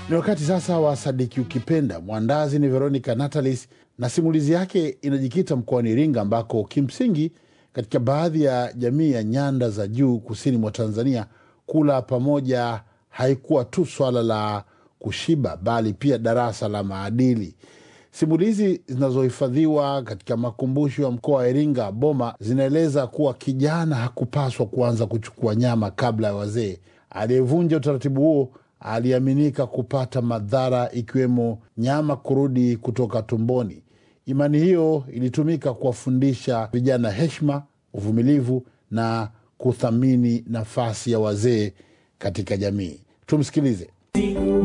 Ni wakati sasa wa Sadiki Ukipenda. Mwandazi ni Veronica Natalis na simulizi yake inajikita mkoani Iringa, ambako kimsingi katika baadhi ya jamii ya nyanda za juu kusini mwa Tanzania, kula pamoja haikuwa tu swala la kushiba, bali pia darasa la maadili. Simulizi zinazohifadhiwa katika makumbusho ya mkoa wa Iringa Boma zinaeleza kuwa kijana hakupaswa kuanza kuchukua nyama kabla ya wazee. Aliyevunja utaratibu huo aliaminika kupata madhara ikiwemo nyama kurudi kutoka tumboni. Imani hiyo ilitumika kuwafundisha vijana heshima, uvumilivu na kuthamini nafasi ya wazee katika jamii. Tumsikilize.